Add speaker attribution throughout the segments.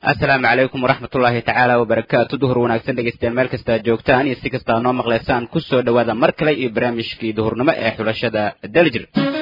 Speaker 1: asalaamu calaykum waraxmatullaahi tacaala wabarakaatu duhur wanaagsan dhegeystayaal meel kasta aad joogtaan iyo si kasta noo maqleysaan kusoo dhowaada mar kale iyo barnaamijkii duhurnimo ee xulashada daljir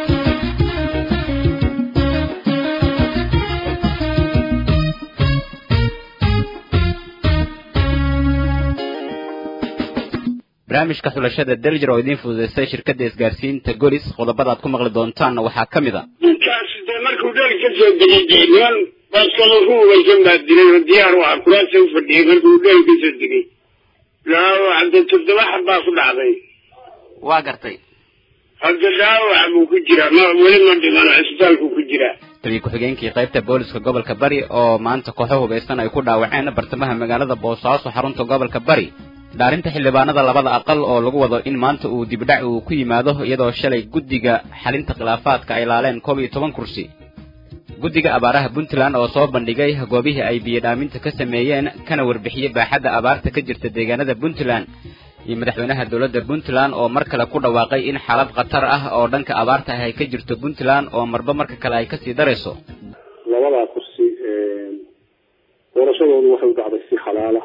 Speaker 1: barnaamijka xulashada daljir oo idiin fududeystay shirkadda isgaarsiinta golis qodobada aad ku maqli doontaanna waxaa ka mid a
Speaker 2: ninkaasi dee markuu dheel ka soo degay dee niman baskado ku hubaysan baa dilay oo diyaar u ah kuraasa u fadhiyay markuu dheel ka soo degay hadda toddoba xab baa ku dhacday
Speaker 1: waa gartay
Speaker 2: hadda dhaawac buu ku jiraa ma weli ma dhiman cisbitaalku ku jiraa
Speaker 1: taliya ku-xigeenkii qaybta booliska gobolka bari oo maanta kooxo hubaysan ay ku dhaawaceen bartamaha magaalada boosaaso xarunta gobolka bari dhaarinta xildhibaanada labada aqal oo lagu wado in maanta uu dibdhac uu ku yimaado iyadoo shalay guddiga xalinta khilaafaadka ay laaleen koob iyo toban kursi guddiga abaaraha puntland oo soo bandhigay goobihii ay biyodhaaminta ka sameeyeen kana warbixiyey baaxadda abaarta ka jirta deegaanada puntland iyo madaxweynaha dowladda puntland oo mar kale ku dhawaaqay in xaalad khatar ah oo dhanka abaarta ah ay ka jirto puntland oo marba marka kale ay kasii darayso
Speaker 3: labadaa kursi doorashadoodu waxay u dhacday si xalaala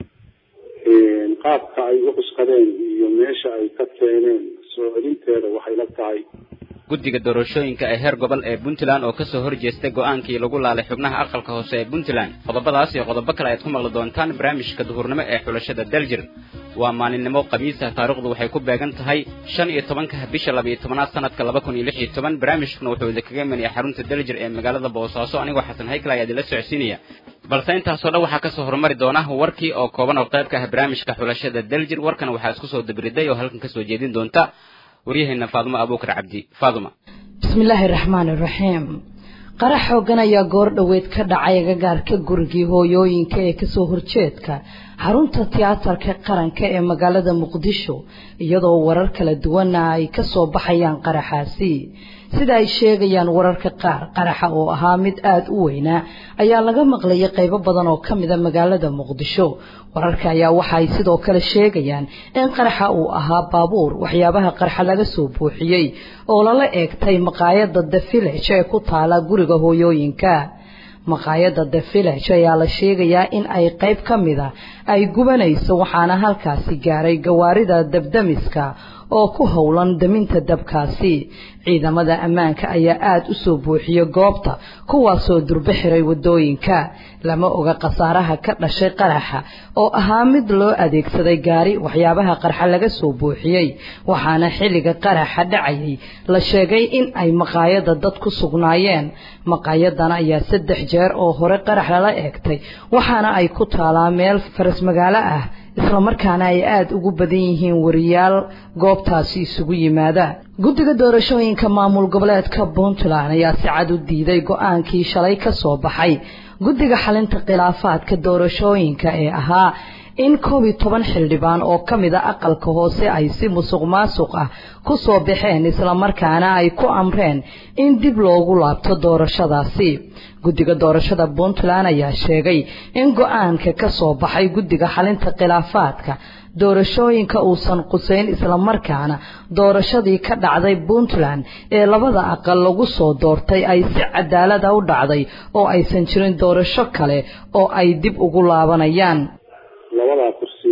Speaker 3: qaabka ay u cuskadeen iyo meesha ay ka keeneen soo celinteeda waxay la tahay
Speaker 1: guddiga doorashooyinka ee heer gobol ee puntland oo kasoo horjeestay go-aankii lagu laalay xubnaha aqalka hoose ee puntland qodobadaas iyo qodobo kale ayaad ku maqli doontaan barnaamijka duhurnimo ee xulashada daljir waa maalinimo khamiisa taarikhdu waxay ku beegan tahay shan iyo tobanka bisha labiiyo tobanaad sanadka laba kun iyo lix iyo toban barnaamijkuna wuxuu idinkaga imanaya xarunta daljir ee magaalada boosaaso anigoo xasan haykal ayaa idinla socodsiinaya balse intaasoo dhan waxaa kasoo horumari doona warkii oo kooban oo qayb ka ah barnaamijka xulashada daljir warkan waxaa isku soo dabriday oo halkan kasoo jeedin doonta waryaheena faaduma abuukar cabdi faaduma
Speaker 4: bismillaahi raxmaani raxiim qarax xoogan ayaa goor dhoweed ka dhacay agagaarka gurigii hooyooyinka ee kasoo horjeedka xarunta tiyaatarka qaranka ee magaalada muqdisho iyadoo warar kala duwana ay kasoo baxayaan qaraxaasi sida ay sheegayaan wararka qaar qaraxa oo ahaa mid aada u weynaa ayaa laga maqlayay qaybo badan oo kamida magaalada muqdisho wararka ayaa waxa ay sidoo kale sheegayaan in qaraxa uu ahaa baabuur waxyaabaha qarxa laga soo buuxiyey oo lala eegtay maqaayada the village ee ku taala guriga hooyooyinka maqaayada the village ayaa la sheegayaa in ay qayb ka mida ay gubanayso waxaana halkaasi gaaray gawaarida dabdamiska oo ku howlan daminta dabkaasi ciidamada ammaanka ayaa aada u soo buuxiyey goobta kuwaasoo durbo xiray wadooyinka lama oga khasaaraha ka dhashay qaraxa oo ahaa mid loo adeegsaday gaari waxyaabaha qarxa laga soo buuxiyey waxaana xilliga qaraxa dhacayay la sheegay in ay maqaayada dad ku sugnaayeen maqaayadan ayaa saddex jeer oo hore qarax lala eegtay waxaana ay ku taalaa meel faras magaalo ah islamarkaana ay aada ugu badan yihiin wariyaal goobtaasi isugu yimaada guddiga doorashooyinka maamul goboleedka puntland ayaa si cad u diiday go-aankii shalay ka soo baxay guddiga xalinta khilaafaadka doorashooyinka ee ahaa in koob iyo toban xildhibaan oo ka mid a aqalka hoose ay si musuq maasuq ah ku soo baxeen islamarkaana ay ku amreen in dib loogu laabto doorashadaasi guddiga doorashada puntland ayaa sheegay in go-aanka ka soo baxay guddiga xalinta khilaafaadka doorashooyinka uusan qusayn islamarkaana doorashadii ka dhacday puntland ee labada aqal lagu soo doortay ay si cadaalada u dhacday oo aysan jirin doorasho kale oo ay dib ugu laabanayaan
Speaker 3: labadaa kursi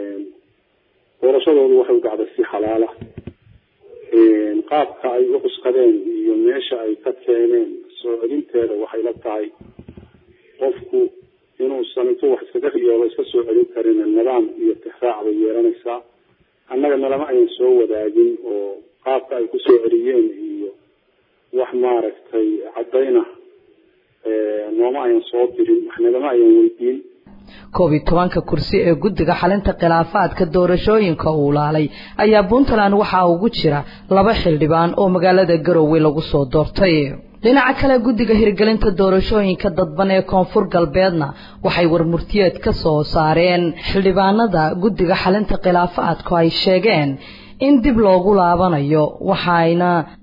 Speaker 3: doorashadoodu waxay u dhacday si xalaala qaabka ay u cuskadeen iyo meesha ay ka keeneen soo celinteeda waxay la tahay qofku inuusan intuu wax iskaga riyooba iska soo celin karin nidaam iyo tixraac bay yeelanaysaa annaga nalama ayan soo wadaagin oo qaabka ay ku soo celiyeen iyo wax maaragtay caddayna nooma ayan soo dirin wax nagama ayan weydiin
Speaker 4: koob iyo tobanka kursi ee guddiga xalinta khilaafaadka doorashooyinka uu laalay ayaa puntland waxaa ugu jira laba xildhibaan oo magaalada garowe lagu soo doortay dhinaca kale guddiga hirgelinta doorashooyinka dadban ee koonfur galbeedna waxay warmurtiyeed ka soo saareen xildhibaanada guddiga xalinta khilaafaadku ay sheegeen in dib loogu laabanayo waxayna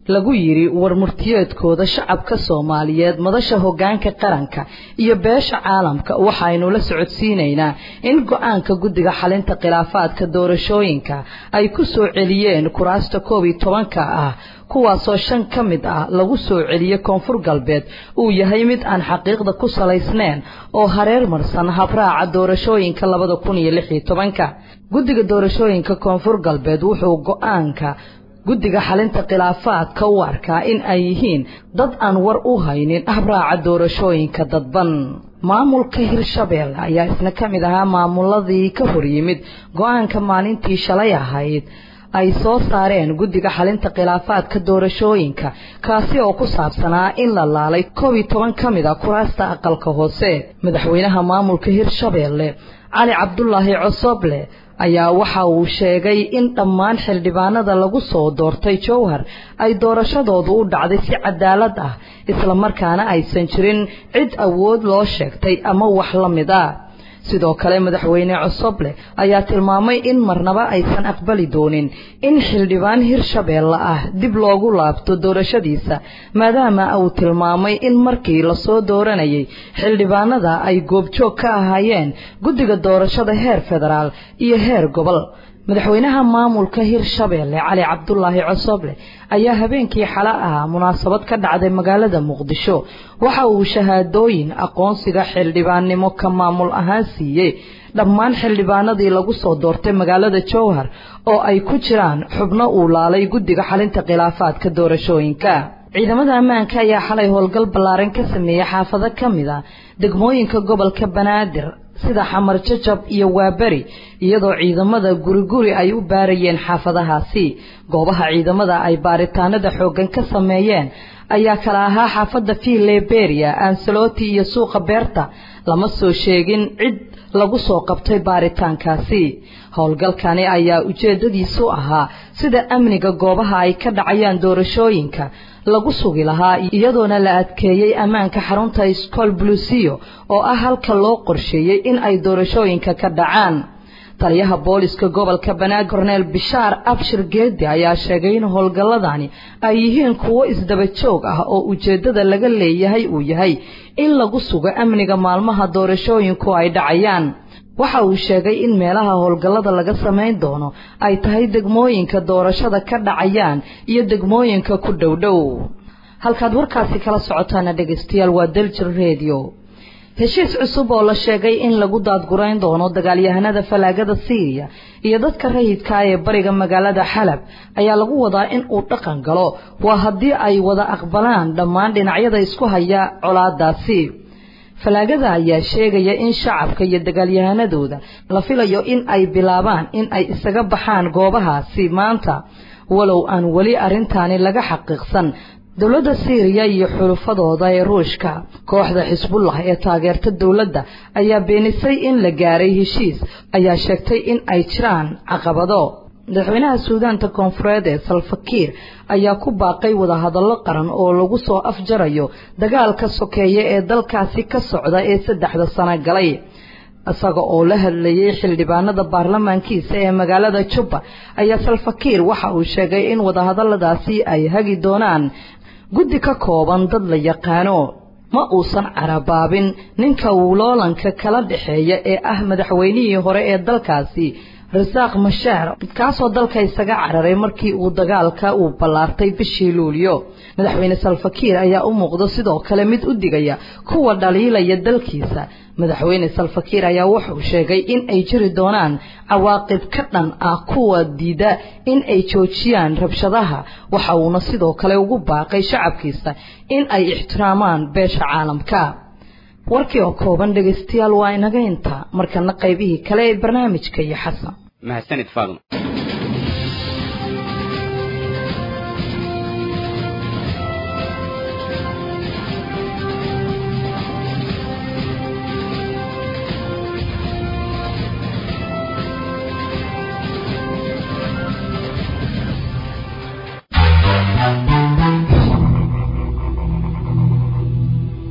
Speaker 4: lagu yidhi warmurtiyeedkooda shacabka soomaaliyeed madasha hoggaanka qaranka iyo beesha caalamka waxaynu la socodsiinaynaa in go-aanka guddiga xalinta khilaafaadka doorashooyinka ay ku soo celiyeen kuraasta koob iyo tobanka ah kuwaasoo shan ka mid ah lagu soo celiyey koonfur galbeed uu yahay mid aan xaqiiqda ku salaysnayn oo hareer marsan habraaca doorashooyinka labada kun iyo lix iyo tobanka guddiga doorashooyinka koonfur galbeed wuxuu go-aanka guddiga xalinta khilaafaadka u arkaa in ay yihiin dad aan war u haynin habraaca doorashooyinka dadban maamulka hirshabeelle ayaa isna ka mid ahaa maamuladii ka hor yimid go-aanka maalintii shalay ahayd ay soo saareen guddiga xalinta khilaafaadka doorashooyinka kaasi oo ku saabsanaa in la laalay koob iyo toban ka mid a kuraasta aqalka hoose madaxweynaha maamulka hirshabeelle cali cabdulaahi cosoble ayaa waxa uu sheegay in dhammaan xildhibaanada lagu soo doortay jowhar ay doorashadoodu u dhacday si cadaalad ah islamarkaana aysan jirin cid awood loo sheegtay ama wax la mid a sidoo kale madaxweyne cosoble ayaa tilmaamay in marnaba aysan aqbali doonin in xildhibaan hirshabeelle ah dib loogu laabto doorashadiisa maadaama uu tilmaamay in markii lasoo dooranayay xildhibaanada ay goobjoog ka ahaayeen guddiga doorashada heer federaal iyo heer gobol madaxweynaha maamulka hirshabeelle cali cabdulaahi cosoble ayaa habeenkii xale ahaa munaasabad ka dhacday magaalada muqdisho waxa uu shahaadooyin aqoonsiga xildhibaannimo ka maamul ahaan siiyey dhammaan xildhibaanadii lagu soo doortay magaalada jowhar oo ay ku jiraan xubno uu laalay guddiga xalinta khilaafaadka doorashooyinka ciidamada ammaanka ayaa xalay howlgal ballaaran ka sameeyey xaafado ka mid a degmooyinka gobolka banaadir sida xamar jajab iyo waaberi iyadoo ciidamada guriguri ay u baarayeen xaafadahaasi goobaha ciidamada ay baaritaanada xooggan ka sameeyeen ayaa kala ahaa xaafadda fileberia ansaloti iyo suuqa beerta lama soo sheegin cid lagu soo qabtay baaritaankaasi howlgalkani ayaa ujeeddadiisu ahaa sida amniga goobaha ay ka dhacayaan doorashooyinka lagu sugi lahaa iyadoona la adkeeyey ammaanka xarunta scol blusiyo oo ah halka loo qorsheeyey in ay doorashooyinka ka dhacaan taliyaha booliska gobolka banaadir korneel bishaar abshir geedi ayaa sheegay in howlgalladani ay yihiin kuwo isdaba joog ah oo ujeeddada laga leeyahay uu yahay in lagu sugo amniga maalmaha doorashooyinku ay dhacayaan waxa uu sheegay in meelaha howlgallada laga samayn doono ay tahay degmooyinka doorashada ka dhacayaan iyo degmooyinka ku dhowdhow halkaad warkaasi kala socotaana dhegaystayaal waa daljir redio heshiis cusub oo la sheegay in lagu daadgurayn doono dagaalyahanada falaagada siiriya iyo dadka rayidka ee bariga magaalada xalab ayaa lagu wadaa in uu dhaqan galo waa haddii ay wada aqbalaan dhammaan dhinacyada isku haya colaadaasi falaagada ayaa sheegaya in shacabka iyo dagaalyahanadooda la filayo in ay bilaabaan in ay isaga baxaan goobahaasi maanta walow aan weli arrintaani laga xaqiiqsan dowladda siiriya iyo xulufadooda ee ruushka kooxda xisbullah ee taageerta dowladda ayaa beenisay in la gaaray heshiis ayaa sheegtay in ay jiraan caqabado madaxweynaha suudaanta koonfureed ee salfakiir ayaa ku baaqay wadahadallo qaran oo lagu soo afjarayo dagaalka sokeeye ee dalkaasi ka socda ee saddexda sano galay isaga oo la hadlayay xildhibaanada baarlamaankiisa ee magaalada jubba ayaa salfakiir waxa uu sheegay in wadahadalladaasi ay hagi doonaan guddi ka kooban dad la yaqaano ma uusan carabaabin ninka wuuloolanka kala dhexeeya ee ah madaxweynihii hore ee dalkaasi rasaaq mashaar kaasoo dalka isaga cararay markii uu dagaalka uu ballaartay bishii luulyo madaxweyne salfakiir ayaa u muuqda sidoo kale mid u digaya kuwa dhaliilaya dalkiisa madaxweyne salfakiir ayaa wuxuu sheegay in ay jiri doonaan cawaaqib ka dhan ah kuwa diida in ay joojiyaan rabshadaha waxa uuna sidoo kale ugu baaqay shacabkiisa in ay ixtiraamaan beesha caalamka warkii oo kooban dhegaystayaal waa inaga intaa markana qaybihii kale ee barnaamijka iyo xasan
Speaker 1: mahadsanid faadum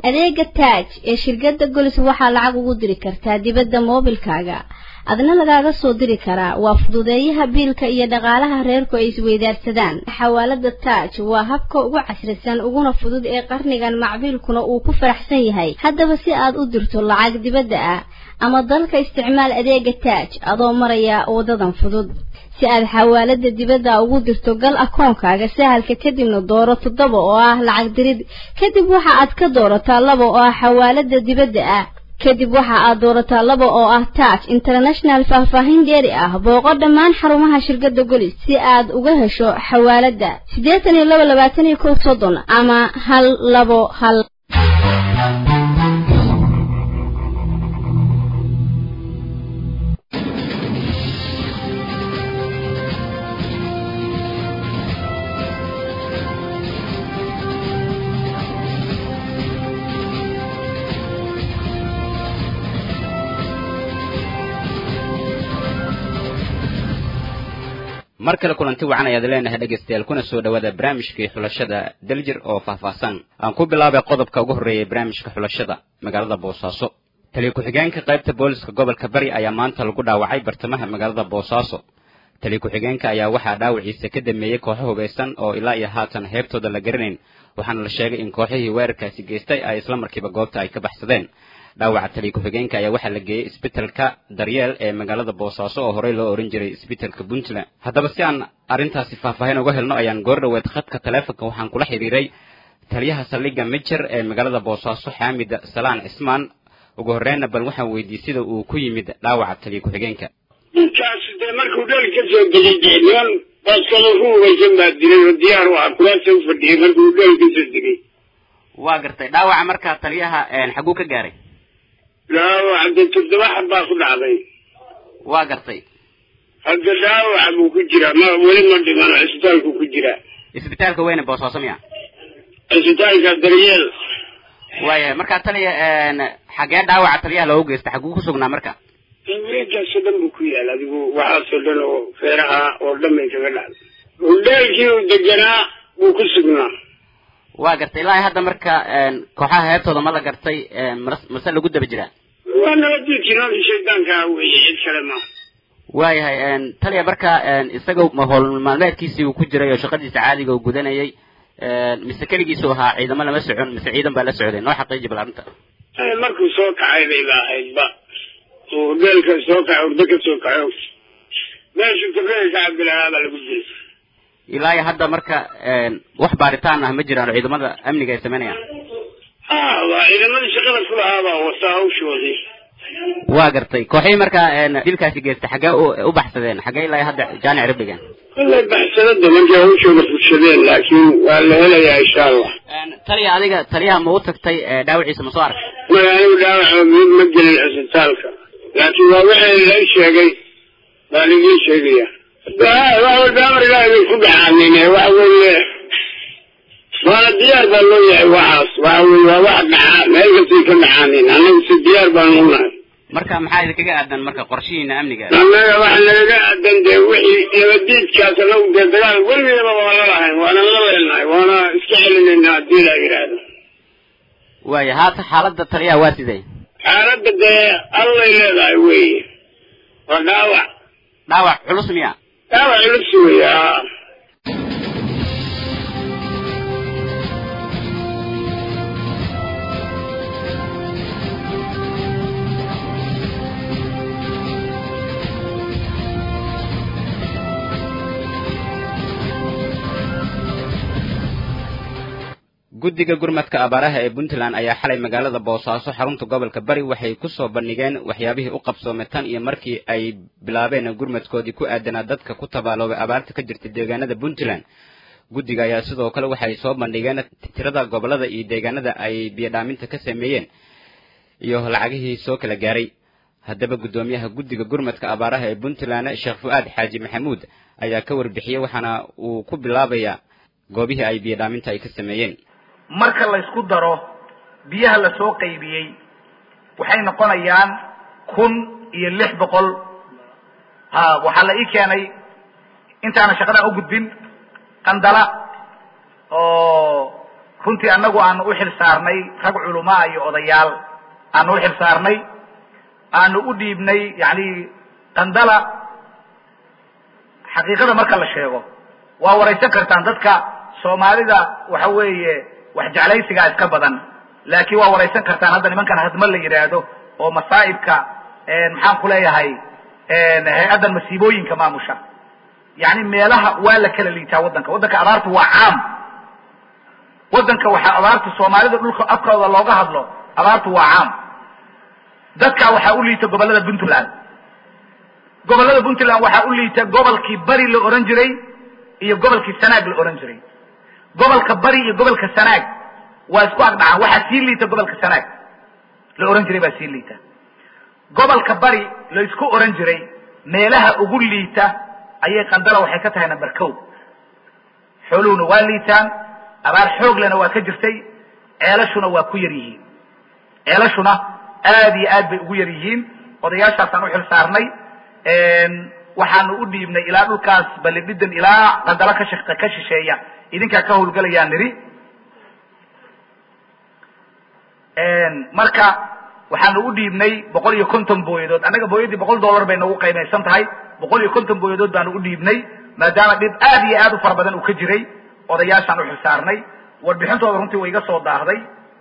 Speaker 5: adeega taaj ee shirkadda golis waxaa lacag ugu diri kartaa dibadda moobilkaaga adna lagaaga soo diri karaa waa fududeeyaha biilka iyo dhaqaalaha reerku ay isweydaarsadaan xawaalada taaj waa habka ugu casrisan uguna fudud ee qarnigan macbiilkuna uu ku faraxsan yahay haddaba si aad u dirto lacag dibadda ah ama dalka isticmaal adeega taaj adoo maraya wadadan fudud si aad xawaalada dibadda ugu dirto gal akoonkaaga sahalka kadibna dooro toddoba oo ah lacag dirid kadib waxa aad ka doorataa laba oo ah xawaalada dibadda ah kadib waxa aad doorataa laba oo ah taaj international faahfaahin dheeri ah booqo dhammaan xarumaha shirkadda golis si aad uga hesho xawaalada siddeetan iyo laba labaatan iyo kow soddon ama hal labo hal
Speaker 1: mar kale kulanti wacan ayaad leenahay dhegaystayaal kuna soo dhawaada barnaamijkii xulashada daljir oo faahfaahsan aan ku bilaabay qodobka ugu horreeyay barnaamijka xulashada magaalada boosaaso taliya ku-xigeenka qaybta booliska gobolka bari ayaa maanta lagu dhaawacay bartamaha magaalada boosaaso taliya ku-xigeenka ayaa waxaa dhaawaciisa ka dameeyey kooxo hubaysan oo ilaa iyo haatan heebtooda la garanayn waxaana la sheegay in kooxihii weerarkaasi geystay ay isla markiiba goobta ay ka baxsadeen dhaawaca taliya ku-xigeenka ayaa waxaa la geeyey isbitalka daryeel ee magaalada boosaaso oo horey loo ohan jiray isbitalka puntland haddaba si aan arrintaasi faahfaahin uga helno ayaan goor dhoweed khadka taleefonka waxaan kula xidhiiray taliyaha saldhigga mijer ee magaalada boosaaso xaamid salaan cismaan ugu horreynna bal waxaan weydiiyey sida uu ku yimid dhaawaca taliya ku-xigeenka
Speaker 2: ninkaasi dee markuu dheel ka soo degay dee niman baskado ku hubaysan baa dilay oo diyaar u ah kuraasa u fadhiyay markuu dheel ka soo degay
Speaker 1: waa gartay dhaawaca markaa taliyaha xaguu ka gaaray
Speaker 2: dhaawac de toddoba xab baa ku dhacday
Speaker 1: waa gartay
Speaker 2: hadda dhaawaca buu ku jiraa ma weli ma dhimano cisbitaalku ku jiraa
Speaker 1: isbitaalka weyne boosaaso miya
Speaker 2: cisbitaalka daryeel
Speaker 1: waayahay markaa taliya xagee dhaawaca taliyaha loogu geystay xaguu ku sugnaa marka
Speaker 2: wareegaasoo dhan buu ku yaal adigu waxaasoo dhan oo feeraha oo dhan bay kaga dhacday hudheelkii uu deganaa wuu ku sugnaa
Speaker 1: waa gartay ilaa hadda marka kooxaha heebtooda ma la gartay mase lagu daba jiraa
Speaker 2: waa nabadiidkii noolkii shaydaankaa weeye cid kale ma
Speaker 1: waayahay taliya marka isaga howl maalmeedkiisii uu ku jiray oo shaqadiisa caadiga uu gudanayay mise keligiisu ahaa ciidamo lama socon mise ciidan baa la socday noo xaqiiji bal arrinta
Speaker 2: markuu soo kacay bay ba ahaydba oo hudheelka soo kacay urdo ka soo kaco meeshuu tabrada ka cabdilahaa baa lagu dilay
Speaker 1: ilaa iyo hadda marka wax baaritaan ah ma jiraan oo ciidamada amniga ay sameynayaan
Speaker 2: ha waa ciidamadii shaqada ku lahaabaa wataa hawshoodii
Speaker 1: waa gartay kooxihii markaa dilkaasi geystay xaggee u baxsadeen xaggee ilaa iyo hadda jaanic rib dhigeen
Speaker 2: kollay baxsanada markay hawshooda furshadeen laakiin waa la helayaa insha allah
Speaker 1: taliya adiga taliyaha ma u tagtay dhaawaciisa ma soo arkay
Speaker 2: maya anigu dhaawaca mid ma gelin cisbitaalka laakiin waa wixii la sheegay baan idiin sheegaya wax walba amar ilaahay bay ku dhacaanine waxa weeye waana diyaar baa loo yahay waxaas waxa weye waa wax dhacaa meel kastay ka dhacaanin annagu si diyaar baan u nahay
Speaker 1: marka maxaa idinkaga aadan marka qorshihiina amniga
Speaker 2: annaga waxa nagaga aadan dee wixii nabadiidkaas anagu dee dagaal weligeedaba waa la lahayn waana la leenahay waana iska celinayna haddii la yidhaahdo
Speaker 1: waaya haata xaaladda taliyaha waa sidee
Speaker 2: xaaladda dee allay leedahay weye waa dhaawac
Speaker 1: dhaawac culus miya
Speaker 2: dhaawac culus weya
Speaker 1: guddiga gurmadka abaaraha ee puntland ayaa xalay magaalada boosaaso xarunta gobolka bari waxay ku soo bandhigeen waxyaabihii u qabsoomay tan iyo markii ay bilaabeen gurmadkoodii ku aadanaa dadka ku tabaaloobay abaarta ka jirta deegaanada puntland guddiga ayaa sidoo kale waxay soo bandhigeen tirada gobolada iyo deegaanada ay biyodhaaminta ka sameeyeen iyo lacagihii soo kala gaaray haddaba guddoomiyaha guddiga gurmadka abaaraha ee puntland sheekh fu-aad xaaji maxamuud ayaa ka warbixiyey waxaana uu ku bilaabayaa goobihii ay biyodhaaminta ay ka sameeyeen
Speaker 6: marka la isku daro biyaha la soo qaybiyey waxay noqonayaan kun iyo lix boqol ha waxaa la ii keenay intaana shaqadan u gudbin qandala oo runtii annagu aanu u xil saarnay rag culumaa iyo odayaal aanu u xil saarnay aanu u dhiibnay yani qandala xaqiiqada marka la sheego waa waraysan kartaan dadka soomaalida waxa weeye wax jeclaysigaa iska badan laakiin waa waraysan kartaan hadda nimankan hadma la yidhaahdo oo masaa'ibka maxaan ku leeyahay hay-addan masiibooyinka maamusha yani meelaha waa la kala liitaa waddanka waddanka abaartu waa caam waddanka waxaa abaarta soomaalida dhulka afkooda looga hadlo abaartu waa caam dadka waxaa u liita gobollada puntland gobollada puntland waxaa u liita gobolkii bari la ohan jiray iyo gobolkii sanaag la ohan jiray gobolka bari iyo gobolka sanaag waa isku agdhacaan waxaa sii liita gobolka sanaag la ohan jiray baa sii liita gobolka bari la isku ohan jiray meelaha ugu liita ayay qandala waxay ka tahay number co xooluhuna waa liitaan abaar xooglena waa ka jirtay ceelashuna waa ku yar yihiin ceelashuna aad iyo aad bay ugu yar yihiin odayaashaasaan u xil saarnay waxaanu u dhiibnay ilaa dhulkaas balidhidan ilaa qandalo ka sh ka shisheeya idinkaa ka hawlgelayaa nidhi marka waxaanu u dhiibnay boqol iyo konton booyadood annaga booyadii boqol dollar bay nagu qiimaysan tahay boqol iyo konton booyadood baanu u dhiibnay maadaama dhib aad iyo aad u fara badan uu ka jiray odayaashaan u xilsaarnay warbixintooda runtii way iga soo daahday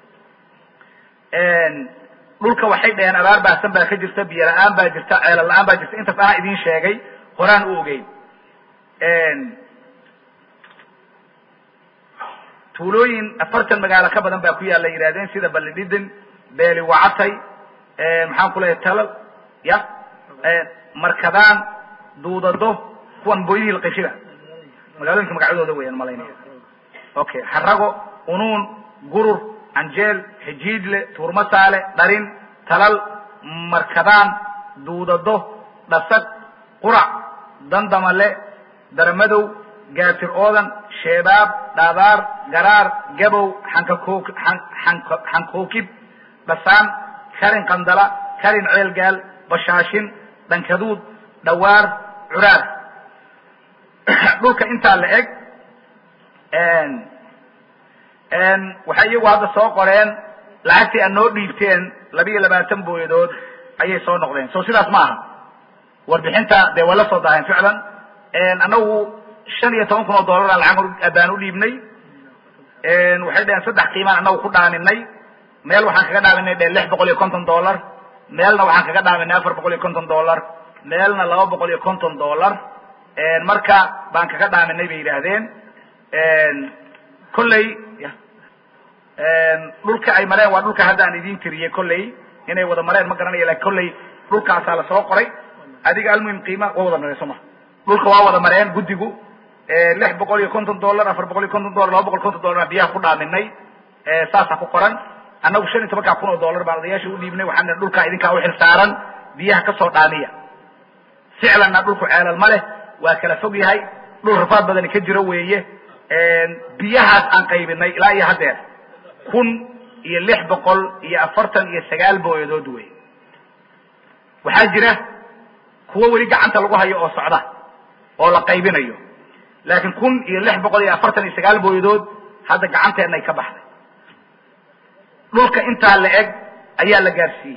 Speaker 6: dhulka waxay dhaheen abaar baahsan baa ka jirta biyo la-aan baa jirta ceelo la-aan baa jirta intaas anaa idiin sheegay horaan u ogeyn tuulooyin afartan magaalo ka badan baa ku yaalla yidhahdeen sida balidhidin beeli wacatay maxaan ku leeyahay talal ya markadaan duudado kuwan booyadii laqishiba magaalooyinka magacyadooda weeyaan malaynaya okay xarago unuun gurur canjeel xijiidle tuurmasaale dharin talal markadaan duudado dhasag qurac dandamale daramadow gaatir oodan sheebaab dhaabaar garaar gabow xankakoo anka xankookib dhasaan karin qandala karin ceelgaal bashaashin dhankaduud dhawaar curaar dhulka intaa la eg waxay iyagu hadda soo qoreen lacagtii aad noo dhiibteen labiiyo labaatan booyadood ayay soo noqdeen so sidaas ma aha warbixinta dee waa la soo daaheen ficlan annagu shan iyo toban kun oo dollara lacag baan u dhiibnay waxay dhaheen saddex qiimaan annagu ku dhaaminay meel waxaan kaga dhaaminay dhe lix boqol iyo konton dollar meelna waxaan kaga dhaaminay afar boqol iyo konton dollar meelna laba boqol iyo konton dollar marka baan kaga dhaaminay bay yidhaahdeen kolley dhulka ay mareen waa dhulka hadda aan idiin tiriyey kolley inay wada mareen ma garanaya lakin kolley dhulkaasaa lasoo qoray adiga almuhim qiima waa wada mareen soo ma dhulka waa wada mareen guddigu lix boqol iyo konton dollar afar boqol iyo konton dollar laba boqol konton dollar biyaha ku dhaaminay saasaa ku qoran annagu shan iyo tobankaa kun oo dollar baan odayaasha u dhiibnay waxaan nihi dhulkaa idinkaa u xil saaran biyaha kasoo dhaamiya ficlanna dhulku ceelal ma leh waa kala fog yahay dhul rafaad badani ka jiro weeye biyahaas aan qaybinay ilaa iyo haddeer kun iyo lix boqol iyo afartan iyo sagaal booyadood wey waxaa jira kuwo weli gacanta lagu hayo oo socda oo la qaybinayo laakiin kun iyo lix boqol iyo afartan iyo sagaal booyadood hadda gacanteenay ka baxday dhulka intaa la eg ayaa la gaarsiiyey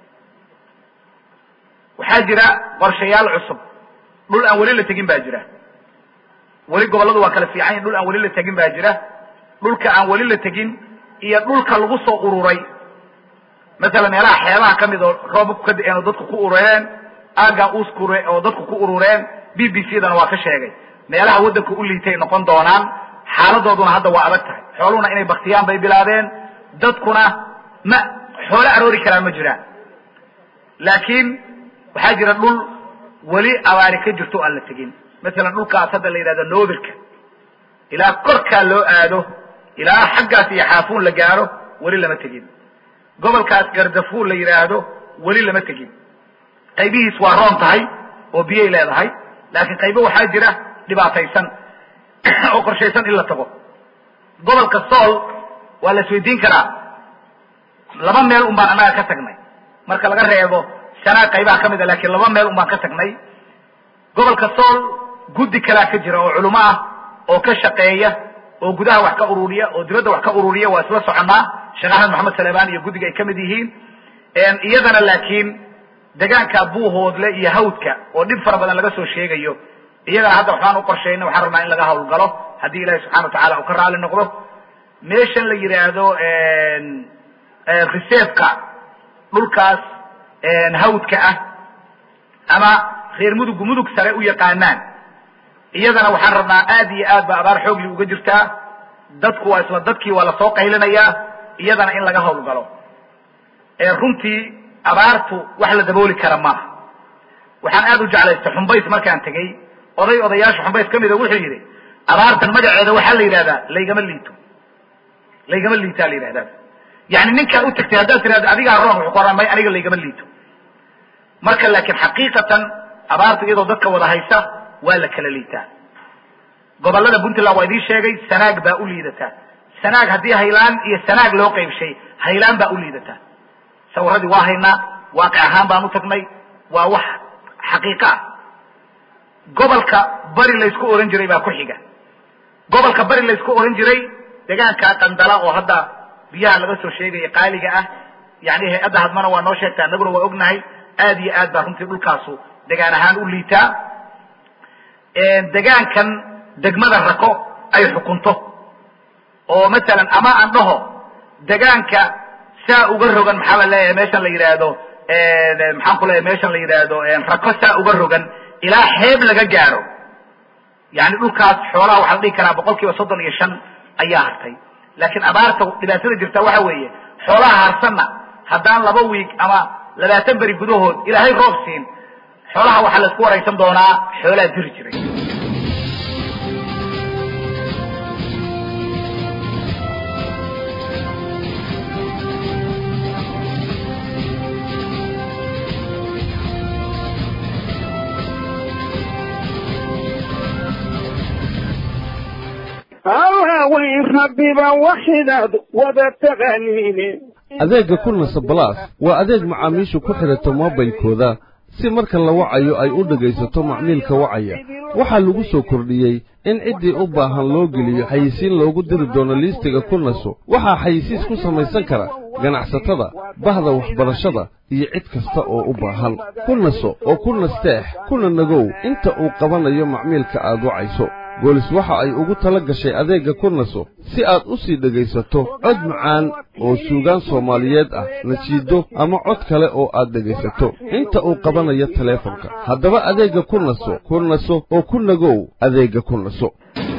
Speaker 6: waxaa jira qorshayaal cusub dhul aan weli la tegin baa jira weli gobolladu waa kala fiican yahin dhul aan weli la tegin baa jira dhulka aan weli la tegin iyo dhulka lagu soo ururay masalan meelaha xeebaha ka mid oo roobabku ka da-een oo dadku ku urureen aagan uskure oo dadku ku urureen b b c dana waa ka sheegay meelaha waddanka u liitay noqon doonaan xaaladooduna hadda waa adag tahay xooluhuna inay baktiyaan bay bilaabeen dadkuna ma xoolo aroori karaan ma jiraan laakiin waxaa jira dhul weli abaari ka jirto o aan la tegin masalan dhulkaas hadda la yidhahdo noobirka ilaa korkaa loo aado ilaa xaggaas iyo xaafuun la gaaro weli lama tegin gobolkaas gardafuul la yidhaahdo weli lama tegin qaybihiis waa roon tahay oo biyay leedahay laakiin qaybo waxaa jira dhibaataysan oo qorshaysan in la tago gobolka sool waa la isweydiin karaa laba meel un baan annaga ka tagnay marka laga reebo shanaa qaybaha ka mid a laakiin laba meel un baan ka tagnay gobolka sool guddi kalaa ka jira oo culimo ah oo ka shaqeeya oo gudaha wax ka ururiya oo dibadda wax ka ururiya waa isla soconnaa sheekh axmed maxamed salemaan iyo guddiga ay ka mid yihiin iyadana laakiin degaanka buuhoodle iyo hawdka oo dhib fara badan laga soo sheegayo iyagana hadda waxbaan u qorshayna waxaan rabnaa in laga hawlgalo haddii ilahi subxana wa tacala uu ka raali noqdo meeshan la yidhaahdo reserveka dhulkaas hawdka ah ama reer mudugu mudug sare u yaqaanaan iyadana waxaan rabnaa aad iyo aad ba abaar xoogli uga jirtaa dadku waa isla dadkii waa lasoo qaylinayaa iyadana in laga hawlgalo runtii abaartu wax la dabooli kara maaha waxaan aad u jeclaystay xumbays markaan tegey oday odayaasha xumbays ka mida wuxuu yidhi abaartan magaceeda waxaa la yidhahdaa laygama liito laygama liitaa la yidhahdaa yani ninkaan u tagtay haddaad tirahdo adigaa roon wuxuu ku oran may aniga laygama liito marka laakiin xaqiiqatan abaarta iyadoo dadka wada haysa waa la kala liitaa gobollada puntland waa idiin sheegay sanaag baa u liidataa sanaag haddii haylaan iyo sanaag loo qaybshay haylaan baa u liidataa sawiradii waa haynaa waaqic ahaan baan u tagnay waa wax xaqiiqa ah gobolka bari laysku ohan jiray baa ku xiga gobolka bari laysku ohan jiray degaanka qandala oo hadda biyaha laga soo sheegaya qaaliga ah yani hay-adda hadmana waa noo sheegtaa annaguna waa ognahay aad iyo aad baa runtii dhulkaasu degaan ahaan u liitaa degaankan degmada rako ay xukunto oo masalan ama aan dhaho degaanka saa uga rogan maxaa la leeyahay meeshan la yidhaahdo maxaan ku leeyahay meeshan la yidhaahdo rako saa uga rogan ilaa xeeb laga gaaro yani dhulkaas xoolaha waxaa la dhihi karaa boqol kiiba soddon iyo shan ayaa hartay laakiin abaarta dhibaatada jirta waxa weeye xoolaha harsanna haddaan laba wiig ama labaatan beri gudahood ilaahay roob siin xoolaha waxaa la isku waraysan doonaa xoolaa diri jiray
Speaker 2: hawaaweyn rabbiba waxidaad wada taqaaniine
Speaker 7: adeegga kulnasa balaas waa adeeg macaamiishu ku xidhato moobilkooda si marka la wacayo ay u dhegaysato macmiilka wacaya waxaa lagu soo kordhiyey in ciddii u baahan loo geliyo xayisiin loogu diri doono liistiga kulnaso waxaa xayisiis ku samaysan kara ganacsatada bahda waxbarashada iyo cid kasta oo u baahan kulnaso oo ku nasteex kuna nagow inta uu qabanayo macmiilka aad wacayso boolis waxa ay ugu tala gashay adeegga kurnaso si aad u sii dhegaysato cod macaan oo suugaan soomaaliyeed ah nasiido ama cod kale oo aad dhegaysato inta uu qabanayo taleefonka haddaba adeegga kurnaso kurnaso oo ku nagow adeegga kurnaso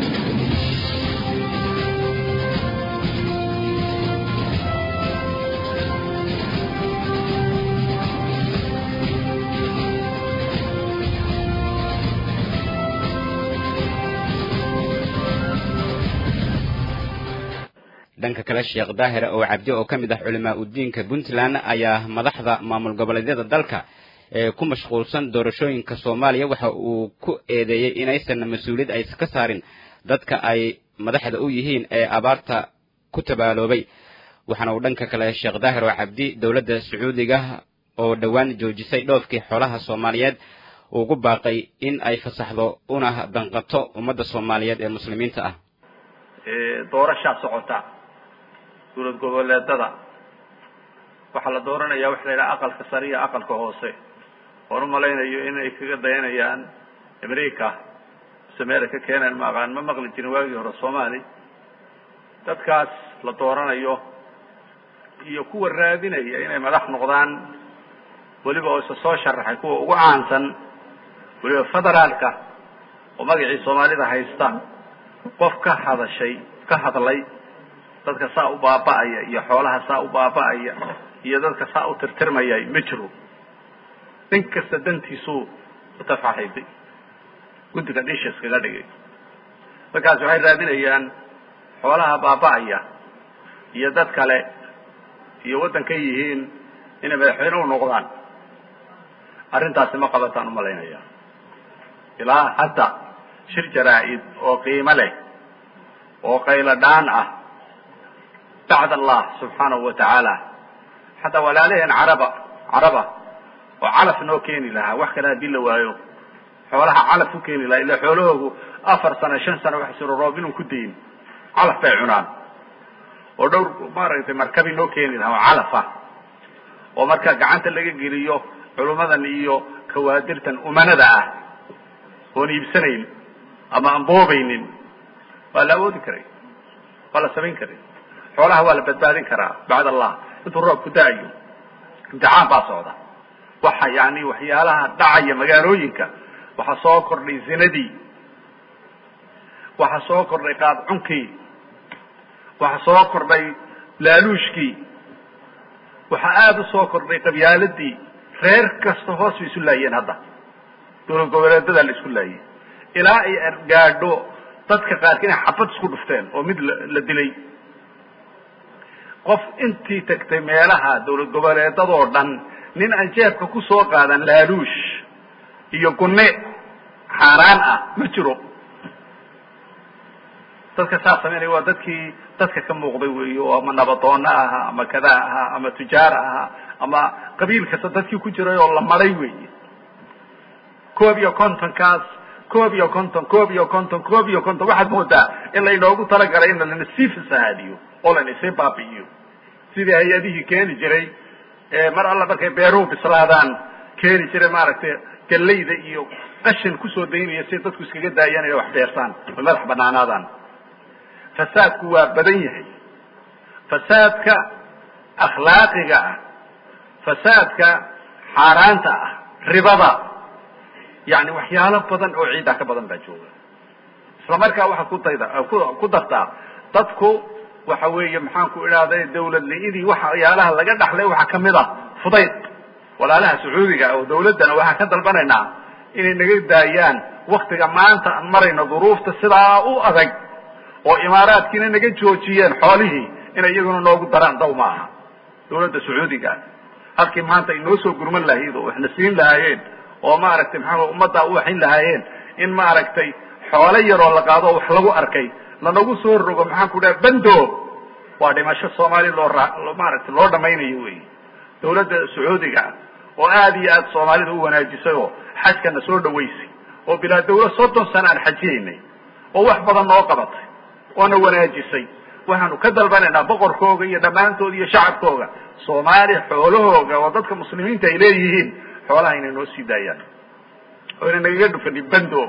Speaker 1: dhanka kale sheekh daahire oo cabdi oo ka mid ah culimaa udiinka puntland ayaa madaxda maamul goboleedyada dalka ee ku mashquulsan doorashooyinka soomaaliya waxa uu ku eedeeyey inaysan mas-uuliyad aysa ka saarin dadka ay madaxda u yihiin ee abaarta ku tabaaloobay waxaana uu dhanka kale sheekh daahir oo cabdi dowladda sacuudiga oo dhowaan joojisay dhoofkii xoolaha soomaaliyeed ugu baaqay in ay fasaxdo una danqato ummadda soomaaliyeed ee muslimiinta ah
Speaker 8: doorashaa socota dowlad goboleedada waxaa la dooranaya waxa la yidhaha aqalka sare iyo aqalka hoose oon u malaynayo inay kaga dayanayaan america mise meela ka keenaan ma aqaan ma maqli jirin waagii hore soomaali dadkaas la dooranayo iyo kuwa raadinaya inay madax noqdaan weliba oo isa soo sharaxay kuwa ugu caansan weliba federaalka oo magacii soomaalida haysta qof ka hadashay ka hadlay dadka saa u baaba'aya iyo xoolaha saa u baaba'aya iyo dadka saa u tirtirmaya ma jiro nin kasta dantiisuu utafaxayday guddiga dhisha iskaga dhigay markaas waxay raadinayaan xoolaha baaba'aya iyo dad kale iyo waddanka yihiin inay madaxweyne u noqdaan arrintaasi ma qabataan umalaynaya ilaa hadda shir jaraa-id oo qiimo leh oo qaylo dhaan ah bacd allah subxaanahu wa tacaala xataa walaalaheen caraba caraba oo calaf noo keeni lahaa wax kale haddii la waayo xoolaha calaf u keeni lahaa ila xoolahoogu afar sano shan sano wax siro roob inuu ku dayin
Speaker 6: calaf bay cunaan oo dhowr maaragtay markabi noo keeni lahaa oo calafa oo marka gacanta laga geliyo culummadan iyo kawaadirtan umanada ah oon iibsanayn ama aan boobaynin waa la awoodi karay waa la samayn karay xoolaha waa la badbaadin karaa bacd allah intuu roobku da-ayo imtixaan baa socda waxa yani waxyaalaha dhacaya magaalooyinka waxaa soo kordhay zinadii waxaa soo kordhay qaadcunkii waxaa soo kordhay laaluushkii waxaa aada u soo kordhay qabyaaladii reer kasta hoos bay isu laayeen hadda dowlad goboleedadaa la isku laayay ilaa ay gaadho dadka qaarka inay xabad isku dhufteen oo mid la dilay qof intii tagtay meelaha dowlad goboleedadoo dhan nin aan jeebka ku soo qaadan laaluush iyo gunne xaaraan ah ma jiro dadka saas samaynaya waa dadkii dadka ka muuqday weey oo ama nabadoona ahaa ama kadaa ahaa ama tujaar ahaa ama qabiil kasta dadkii ku jiray oo la maray weeye koob iyo kontonkaas koob iyo konton koob iyo konton koob iyo konton waxaad moodaa in lainoogu talagalay in lanasii fasahaadiyo oo lanisii baabi'iyo sidii hay-adihii keeni jiray mar alla markay beeruhu bislaadaan keeni jiray maaragtay gallayda iyo qashin kusoo daynaya si dadku iskaga daayaan inay wax beersaan oy madax banaanaadaan fasaadku waa badan yahay fasaadka akhlaaqiga ah fasaadka xaaraanta ah ribada yani waxyaalo badan oo ciiddaa ka badan baa jooga isla markaa waxaad ku dayda ku dartaa dadku waxa weeye maxaan ku idhahday dawladniidii waxyaalaha laga dhaxlay waxaa kamid a fudayd walaalaha sacuudiga oo dawladdana waxaan ka dalbanaynaa inay naga daayaan waktiga maanta aan marayno duruufta sidaa u adag oo imaaraadkiina naga joojiyeen xoolihii inay iyaguna noogu daraan daw ma aha dawladda sacuudiga halkii maanta ay noo soo gurman lahayd oo waxna siin lahaayeen oo maaragtay maxaa ummaddaa u waxin lahaayeen in maaragtay xoolo yaroo la qaado oo wax lagu arkay lanagu soo rogo maxaan ku dhaha bando waa dhimasho soomaali loo ra maaragtay loo dhamaynayo wey dawladda sacuudiga oo aad iyo aad soomaalida u wanaajisay oo xajkana soo dhawaysay oo bilaa dawlad soddon sana aan xajiyaynay oo wax badan noo qabatay oona wanaajisay waxaanu ka dalbanaynaa boqorkooga iyo dhammaantooda iyo shacabkooga soomaaliya xoolahooga oo dadka muslimiinta ay leeyihiin xoolaha inay noo sii daayaan oo inay nagaga dhufanin bando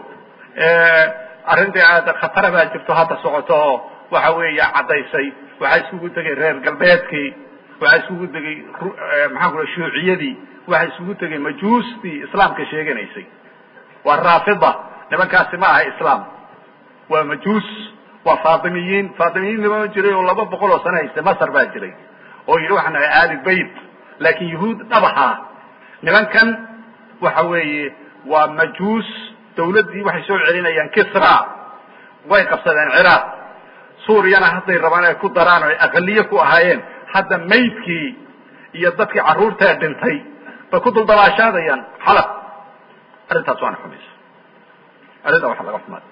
Speaker 6: arrintii aad khatara baa jirto hadda socoto oo waxa weeya caddaysay waxaa iskugu tegay reer galbeedkii waxaa iskugu tegay maxaan kula shuuciyadii waxaa iskugu tegay majuustii islaamka sheeganaysay waa raafida nimankaasi ma aha islaam waa majuus waa faatimiyiin faatimiyiin nima jiray oo laba boqol oo sano haystay masar baa jiray oo yidhi waxaan nahay aali bayt laakin yahuud dhabaha nimankan waxa weeye waa majuus dawladdii waxay soo celinayaan kisra way qabsadeen ciraaq suuriyana hadday rabaan ay ku daraan oo ay aqaliye ku ahaayeen hadda maydkii iyo dadkii carruurtaa dhintay bay ku duldabaashaadayaan xalab arrintaas waana xumaysa arrintaa waxa laga xumaad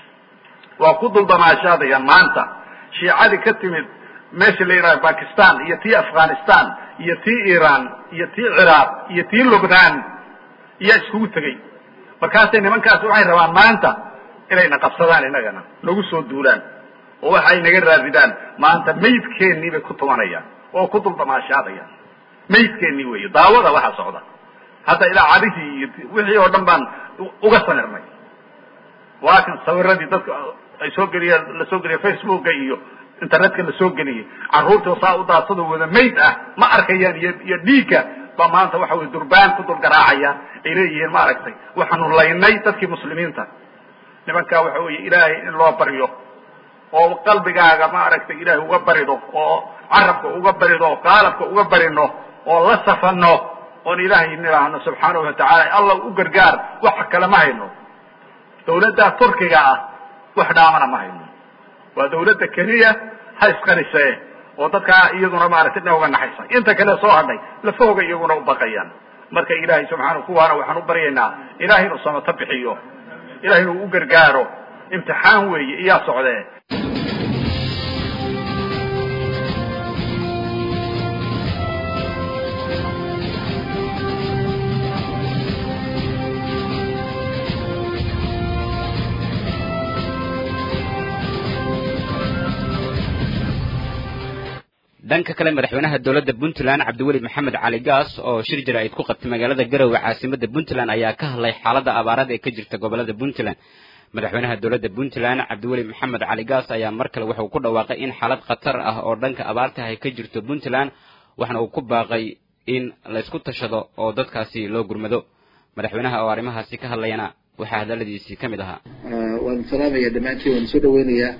Speaker 6: waa ku duldamaashaadayaan maanta shiicadii ka timid meesha la yidhaha bakistan iyo tii afghanistan iyo tii iran iyo tii ciraaq iyo tii lubnaan iyaa iskugu tegey markaasay nimankaasi waxay rabaan maanta inayna qabsadaan inagana nagu soo duulaan oo waxa ay naga raadidaan maanta maydkeennii bay ku tumanayaan oo ku duldamaashaadayaan maydkeennii weeye daawada waxaa socda hadda idaacadihii iyo wixii oo dhan baan uga sanirnay waa kan sawiradii dadka ay soo geliyeen la soo geliya facebooka iyo internetka la soo geliyey carruurta saa u daadsado wada mayd ah ma arkayaan iyo iyo dhiigga baa maanta waxa weye durbaan ku dul garaacaya ay leeyihiin maaragtay waxaanu laynay dadkii muslimiinta nimankaa waxa weeye ilaahay in loo baryo oo qalbigaaga maaragtay ilaahay uga barido oo carabka uga barido oo qaalabka uga barino oo la safano oon ilaahay nidhaahno subxaanahu watacaala allah u gargaar waxa kale ma hayno dawladda turkiga ah wax dhaamana ma hayno waa dawladda keliya ha isqarisee oo dadkaa iyaduna maaragtay dhina uga naxaysa inta kale soo hadhay lafahooga iyaguna u baqayaan marka ilaahay subxaana kuwaana waxaan u baryaynaa ilahay inuu samato bixiyo ilahay inuu u gargaaro imtixaan weeye iyaa socdee
Speaker 1: dhanka kale madaxweynaha dowladda puntland cabdiweli maxamed cali gaas oo shir jaraa'id ku qabtay magaalada garowe caasimadda puntland ayaa ka hadlay xaaladda abaarada ee ka jirta gobolada puntland madaxweynaha dowladda puntland cabdiweli maxamed cali gaas ayaa mar kale wuxuu ku dhawaaqay in xaalad khatar ah oo dhanka abaarta ay ka jirto puntland waxna uu ku baaqay in laysku tashado oo dadkaasi loo gurmado madaxweynaha oo arrimahaasi ka hadlayana waxaa hadaladiisii ka mid ahaa
Speaker 9: waan salaamaya dhammaantiin waan soo dhaweynayaa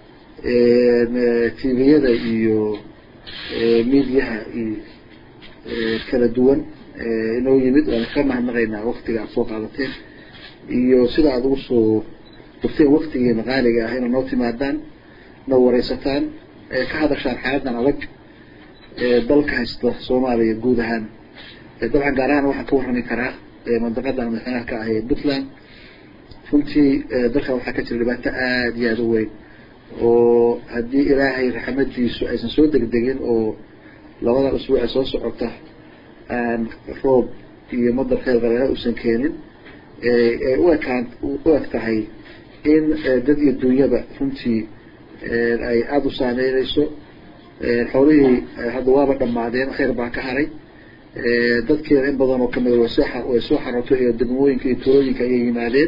Speaker 9: tviyada iyo mediaha iyo kala duwan inoo yimid waan ka mahadnaqaynaa waktiga aad soo qaadateen iyo sida aad ugu soo durteen waktigii maqaaliga ah inaad noo timaadaan noo wareysataan ka hadashaan xaaladan adag dalka haysta soomaaliya guud ahaan dabcan gaar ahaan waxaan ka warrami karaa mandaqadan madaxweynaha ka ah ee puntland runtii dalkan waxaa ka jira dhibaato aada iyo aada u weyn oo haddii ilaahay raxmadiisu aysan soo degdegin oo labadan usbuuc ee soo socota aan roob iyo madar kheyr qaleela uusan keenin ay u ekaan u eg tahay in dad iyo dunyaba runtii ay aada u saameyneyso xoolihii hadda waaba dhamaadeen kheyr baa ka haray dadkeeda in badan oo kamida way soo way soo xarootay iyo degmooyinka iyo tuulooyinka ayay yimaadeen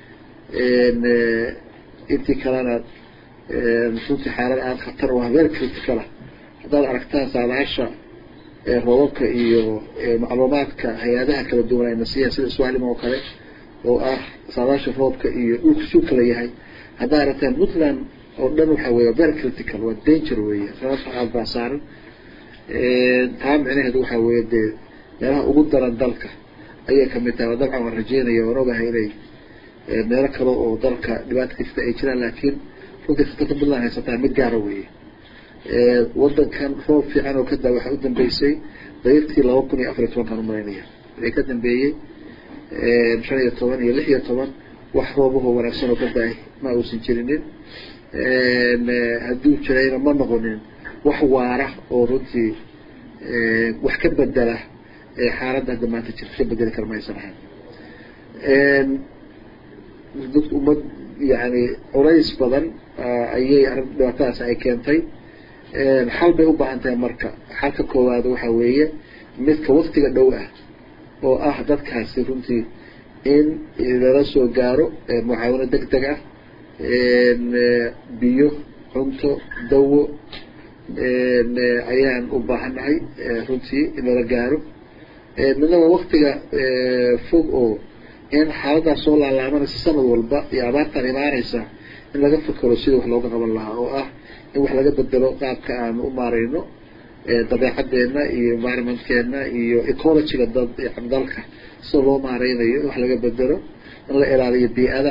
Speaker 9: intii kalena runtii xaalad aada khatar oo very critical ah haddaad aragtaan saadaasha roobabka iyo macluumaadka hay-adaha kala duwan ayna siiyaan sida swalim oo kale oo ah saadaasha roobka iyo dhulka suu kala yahay haddaad aragtaan puntland oo dhan waxa weeye very critical waa danger weeye sababta aada baa saaran taa micnaheedu waxa weeye dee meelaha ugu daran dalka ayay kamid tahay dabcan waan rajeynaya waan ogahay inay meelo kale oo dalka dhibaata kasta ay jiraan laakiin runtii khatarta puntland haysataa mid gaara weeye wadankan roob fiican oo kadaa waxaa u dambeysay dayirtii laba kun iyo afar iyo tobankan umalaynaya wixii ka dambeeyey shan iyo toban iyo lix iyo toban wax roobahoo wanaagsan oo ka da-ay ma uusan jirinin hadduu jirayna ma noqonin wax waara oo runtii wax ka bedela xaaladda hadda maanta jirta ka bedeli kara maysan ahayn dad ummad yani culays badan ayay arrin dhibaatadaas ay keentay xal bay u baahan tahay marka xalka koowaad waxa weeye midka waktiga dhow ah oo ah dadkaasi runtii in lala soo gaaro mucaawino deg deg ah biyo cunto dawo ayaan u baahannahay runtii in lala gaaro midnaba waktiga fog oo in xaaladaas soo laalaabanaysa sanad walba iyo abaartan imaanaysa in laga fakero sidii wax looga qaban lahaa oo ah in wax laga bedelo qaabka aan u maarayno dabeecadeena iyo environmentkeena iyo ecologyga dad dalka sida loo maareynayo in wax laga bedelo in la ilaaliyo bii-ada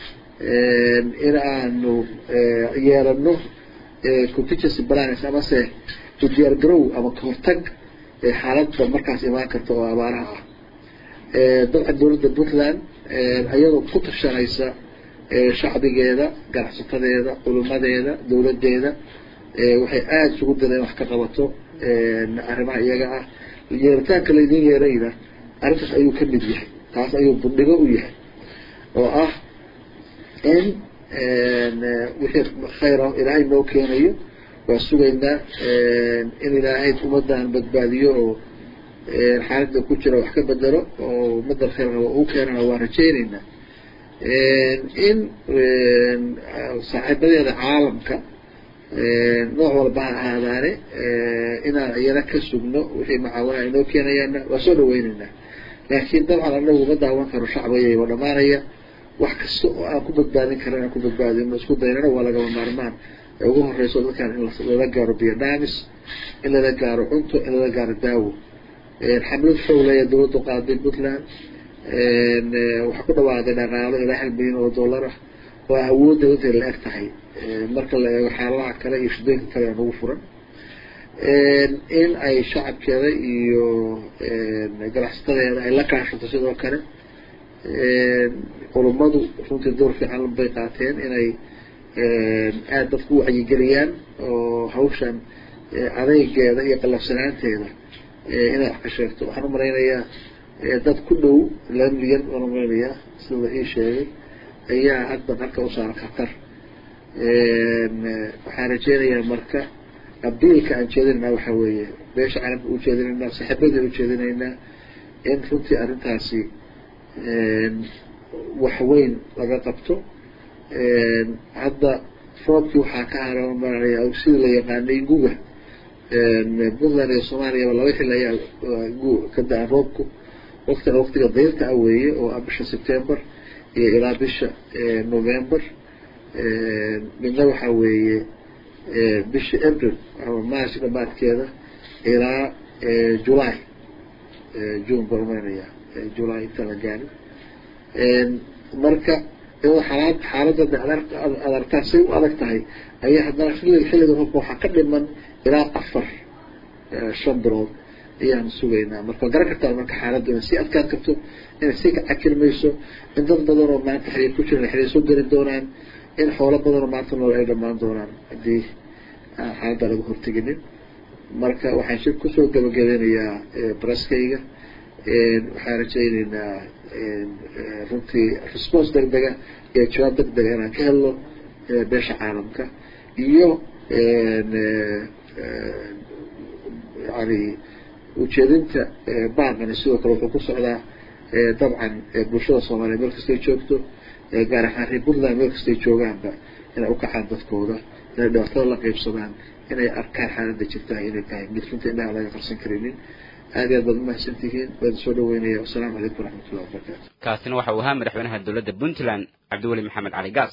Speaker 9: in aanu yeelano contingency plans amase u diyaar garow ama kahortag xaaladda markaas imaan karta oo abaaraha ah dabcan dowladda puntland ayadoo ku tashanaysa shacbigeeda ganacsatadeeda culimadeeda dowladeeda waxay aada isugu daleen wax ka qabato arrimaha iyaga ah yeeritaanka laydin yeerayna arrintaas ayuu ka mid yahay taas ayuu bundhigo u yahay oo ah in wixii khayra ilaahay noo keenayo waa sugaynaa in ilaahay ummadan badbaadiyo oo xaalada ku jira wax ka bedelo oo ummadda khayr raba uu keenana waan rajeyneynaa in saaxiibadeeda caalamka nooc walba ha ahaadaane inaan iyana ka sugno wixii macaawina ay noo keenayaanna waa soo dhaweyneynaa laakiin dabcan anagu ma daawan karo shacbigayba dhamaanaya wax kasta oo aan ku badbaadin kara inaan ku badbaadino isku daynana waa lagaba maarmaan ee ugu horeyso dadkan in lala gaaro biodhamis in lala gaaro cunto in lala gaaro daawo xamlad xowlaya dawladdu qaaday puntland waxaa ku dhawaaday dhaqaalo ilaa hal milyan oo dollar ah oo awoodda intay la eg tahay marka la eego xaaladaha kale iyo shidooyinka kale aan ugu furan in ay shacabkeeda iyo ganacsatadeeda ay la kaashato sidoo kale culummadu runtii door fiican bay qaateen inay aada dadku u wacyigeliyaan oo hawshan adeygeeda iyo qalafsanaanteeda inay wax ka sheegto waxaan umalaynayaa dad ku dhow laba milyan waan umalaynayaa sida la ii sheegay ayaa hadda marka u saaran khatar waxaan rajeynayaa marka abiilka aan jeedinaynaa waxa weeye beesha caalamka u jeedinaynaa saaxiibadii u jeedinaynaa in runtii arrintaasi wax weyn laga qabto hadda roobkii waxaa ka haramaya sidii la yaqaanay guga puntland iyo soomaaliyaba laba xil ayaa ka da-a roobku waktina waktiga dayrta ah weeye oo ah bisha september iyo ilaa bisha november midna waxa weeye bisha april ama march dhamaadkeeda ilaa july june barmanaya july inta la gaari marka iyadoo xaalad xaaladda adartaa say u adag tahay ayaa haddana xilliga xilliga roobka waxaa ka dhiman ilaa afar shan bilood ayaan sugaynaa marka waa garan kartaa marka xaaladdu inay sii adkaan karto inay sii cakirmayso in dad badan oo maanta xiriir ku jiran xiriir soo geli doonaan in xoolo badan oo maanta nool ay dhamaan doonaan haddii aan xaaladda laga horteginin marka waxaan shir kusoo gabagabeynayaa braskayga waxaan rajayneynaa runtii response deg dega iyo jawaab deg dega inaan ka helno beesha caalamka iyo yani ujeedinta baaqani sidoo kale wuxuu ku socdaa dabcan bulshada soomaaliya meel kastay joogto gaar ahaan reer puntland meel kastay joogaanba inay ukacaan dadkooda inay dhibaatada la qeybsadaan inay arkaan xaaladda jirtaa inay tahay mid runta indhaha laga qarsan karinin aad iyo aad baad umahadsantihiin waan soo dhaweynaya wasalaamu calaykum waraxmatullahi wabarakatu
Speaker 1: kaasina waxa uu ahaa madaxweynaha dowladda puntland cabdiweli maxamed cali gaas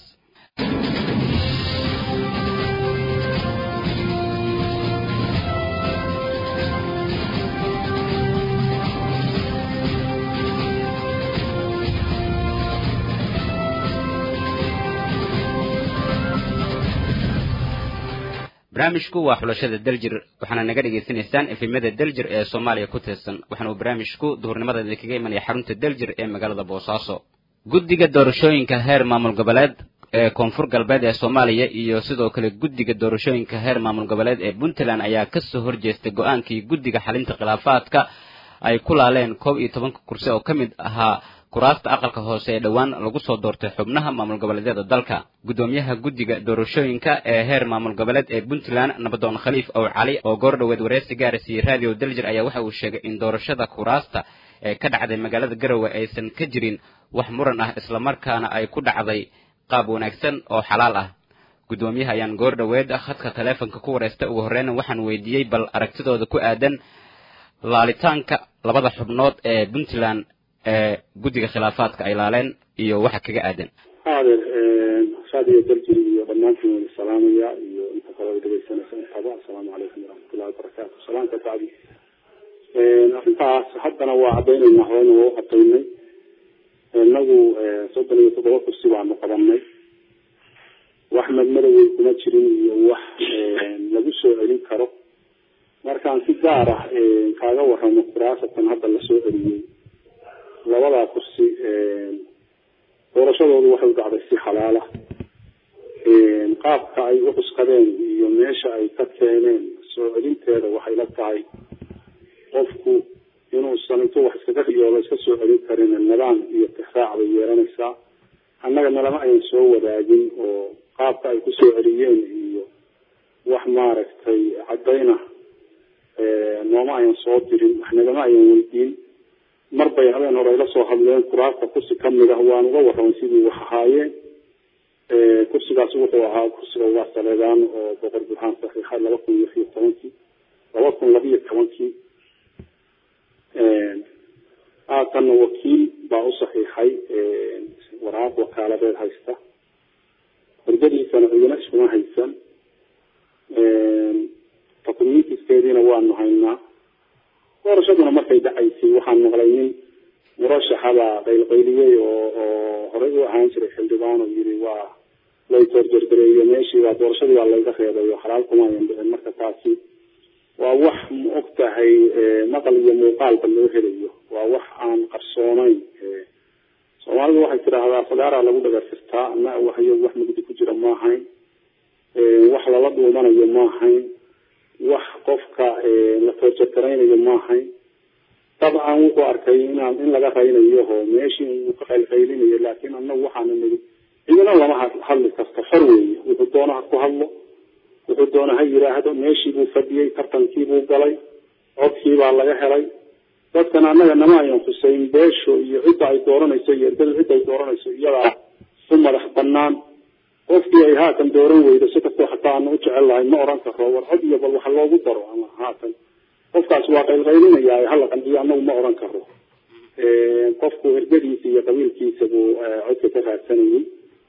Speaker 1: barnaamijku waa xulashada daljir waxaana naga dhagaysanaysaan efemada daljir ee soomaaliya ku tirsan waxaana uu barnaamijku duhurnimada idinkaga imanaya xarunta daljir ee magaalada boosaaso guddiga doorashooyinka heer maamul goboleed ee koonfur galbeed ee soomaaliya iyo sidoo kale guddiga doorashooyinka heer maamul goboleed ee puntland ayaa kasoo horjeestay go-aankii guddiga xalinta khilaafaadka ay ku laaleen koob iyo tobanka kursi oo ka mid ahaa kuraasta aqalka hoose ee dhowaan lagu soo doortay xubnaha maamul goboleedyada dalka guddoomiyaha guddiga doorashooyinka ee heer maamul goboleed ee puntland nabadoon khaliif ow cali oo goor dhoweed wareysi gaarasiiyey radio daljir ayaa waxa uu sheegay in doorashada kuraasta ee ka dhacday magaalada garowe aysan ka jirin wax muran ah islamarkaana ay ku dhacday qaab wanaagsan oo xalaal ah guddoomiyaha ayaan goor dhoweed khadka taleefonka ku wareystay ugu horreyna waxaan weydiiyey bal aragtidooda ku aadan laalitaanka labada xubnood ee puntland ee guddiga khilaafaadka ay laaleen iyo waxa kaga aadan
Speaker 3: aadeer radio daljir iyo dhammaantiin wada salaamaya iyo inta kale way dhegeysanaysa intaba assalaamu calaykum waraxmatullahi wabarakaatu salaamka bacdi arrintaas haddana waa cadaynaynaa horena waa u cadaynay inagu soddon iyo toddoba kursi baanu qabanay wax madmadowey kuma jirin iyo wax lagu soo celin karo markaan si gaar ah kaaga waramo kuraasatan hadda lasoo celiyey labadaa kursi doorashadoodu waxay u dhacday si xalaala qaabka ay u cuskadeen iyo meesha ay ka keeneen soo celinteeda waxay la tahay qofku inuusan intuu wax iskaga riyooba iska soo celin karin nidaam iyo tixraac bay yeelanaysaa annaga nalama ayan soo wadaagin oo qaabka ay kusoo celiyeen iyo wax maaragtay caddayna nooma ayan soo dirin wax nagama ayan weydiin mar bay habeen hore ayla soo hadleen kuraasta kursi kamid ah waan uga warramay sidii wax ahaayeen kursigaas wuxuu ahaa kursiga ugaa saleedaan oo boqor burhaan saxiixa laba kun iyo iyo tobankii laba kun labiyo tobankii haatanna wakiil baa u saxiixay waraaq wakaaladeed haysta hordadiisana cidina iskuma haysan documentiskeediina waanu haynaa doorashaduna markay dhacaysay waxaan maqlay nin murashaxabaa qaylqayliyey oo oo horey u ahaan jiray xildhibaan oo yiri waa lay toorjargareeyo meeshii waa doorashadii waa layga reebay oo xalaal kuma ayan dhicin marka taasi waa wax ma og tahay maqal iyo muuqaalba loo helayo waa wax aan qarsoonayn soomaalidu waxay tidhaahdaa fagaaraa lagu dhagasirtaa ama waxyo wax mugdi ku jira ma ahayn wax lala dhuumanayo ma ahayn wax qofka la toorjargaraynayo ma ahayn dabcan wuxuu arkay inaan in laga raynayo oo meeshii uu ka qaylqaylinayo laakiin annagu waxaana nidi cidina lama hadli karto xor weeye wuxuu doono ha ku hadlo wuxuu doona ha yidhaahdo meeshii buu fadhiyey tartankii buu galay codkii baa laga helay dadkan annaga nama ayan khuseyn beesho iyo cidda ay dooranayso iyo ergadu cidda ay dooranayso iyadaa u madax banaan qofkii ay haatan dooran weydo si kastoo xataa aanu u jecel lahay ma oran karo war cod iyo bal waxa loogu daro ama haatan qofkaas waa qaylqaylinaya hala qandiyo annagu ma oran karo qofku ergadiisa iyo qabiilkiisa buu codka ka raadsanayay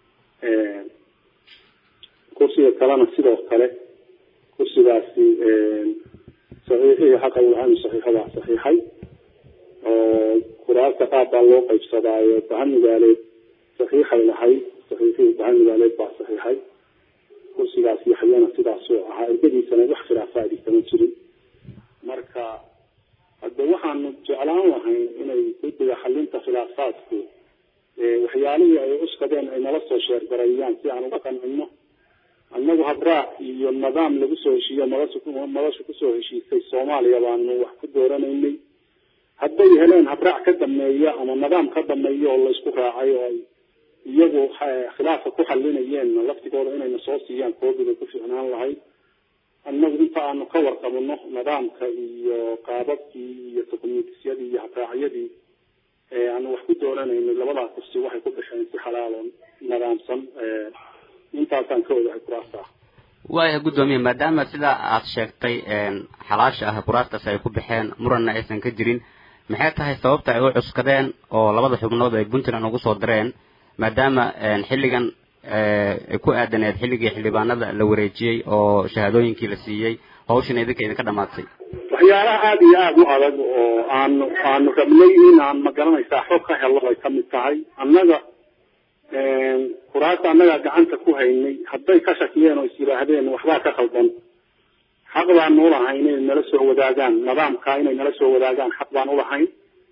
Speaker 3: kursiga kalena sidoo kale kursigaasi saxiixihii xaqa waxaanu saxiixadaa saxiixay oo kuraasta qaab baa loo qaybsadaayo bahan magaaleed saxiixay lahayd saxiixihii bahan magaaleed baa saxiixay kursigaas yaxyana sidaasuu ahaa ergadiisana wax khilaafaadi kama jirin marka hadde waxaanu jeclaan lahayn inay guddiga xalinta khilaafaadku waxyaalihii ay cuskadeen ay nala soo sheergareeyaan si aan uga qancino annagu habraac iyo nidaam lagu soo heshiiyo madasha madasha kusoo heshiisay soomaaliya baanu wax ku dooranaynay hadday heleen habraac ka dameeya ama nidaam ka dameeya oo laysku raacay oo ay iyagu khilaafka ku xalinayeen laftigooda inayna soo siiyaan koobiga ku fiicnaan lahayd annagu inta aanu ka warqabno nidaamka iyo qaababkii iyo dokumentisyadii iyo habraacyadii aanu wax ku dooranaynay labadaa kursi waxay ku baxeen si xalaal oo nidaamsan intaasaan ka ogahay kuraasta ah
Speaker 1: waaya guddoomiye maadaama sidaa aad sheegtay xalaasha ah kuraastaas ay ku baxeen muranna aysan ka jirin maxay tahay sababta ay u cuskadeen oo labada xubnood ay puntland ugu soo direen maadaama xilligan ay ku aadaneed xilligii xildhibaanada la wareejiyey oo shahaadooyinkii la siiyey hawshan idinka idinka dhamaatay
Speaker 3: waxyaalaha aada iyo aada u adag oo aanu aanu rabnay in aan magaranaysaa xog ka helo ay kamid tahay annaga kuraasta annagaa gacanta ku haynay hadday ka shakiyeen oo is yidhaahdeen waxbaa ka khaldan xaq baanu ulahayn inay nala soo wadaagaan nidaamka inay nala soo wadaagaan xaq baan ulahayn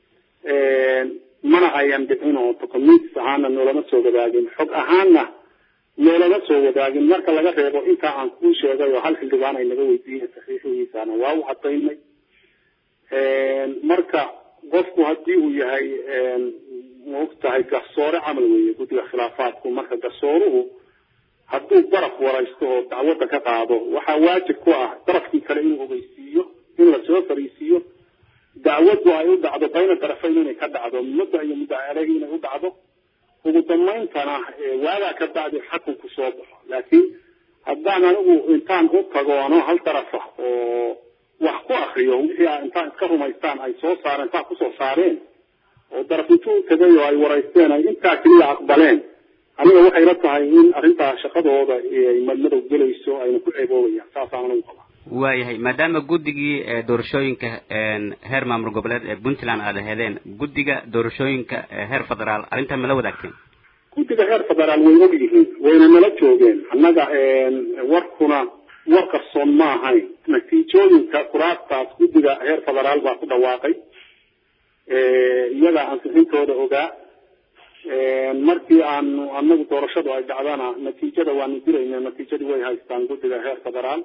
Speaker 3: mana ayan dhicin oo documentis ahaana noolama soo wadaagin xog ahaana noolama soo wadaagin marka laga reebo intaa aan kuu sheegay oo hal xildhibaan ay naga weydiiyeen saxiixihiisana waa u cadaynay marka qofku haddii uu yahay maogtahay garsoore camal weeye guddiga khilaafaadku marka garsooruhu hadduu baraf waraysto oo dacwadda ka qaado waxaa waajib ku ah darafkii kale inuu ogeysiiyo in lasoo fariisiiyo dacwaddu ay u dhacdo bayna darafayn inay ka dhacdo mudda iyo muddo aleyhi inay u dhacdo ugu dambayntana waagaa ka bacdi xakunku soo baxo laakiin haddaan anigu intaan u tagoono hal darafa oo wax ku akriyo wixii a intaan iska rumaystaan ay soo saareen intaan kusoo saareen oo daraf intuu u tagay oo ay waraysteen ay intaa keliya aqbaleen aniga waxay la tahay in arrintaa shaqadooda ay madmadow gelayso ayna ku ceeboobayaan saasaan anigu qabaa
Speaker 1: waayahay maadaama guddigii doorashooyinka heer maamul goboleed ee puntland aada hedeen guddiga doorashooyinka heer federaal arrintan mala wadaagteen
Speaker 3: guddiga heer federaal way og yihiin wayna nala joogeen annaga warkuna war qarsoon ma ahayn natiijooyinka kuraastaas guddiga heer federaal baa ku dhawaaqay iyagaa ansixintooda ogaa markii aanu anagu doorashadu ay dhacdana natiijada waanu dirayna natiijadii way haystaan guddiga heer federaal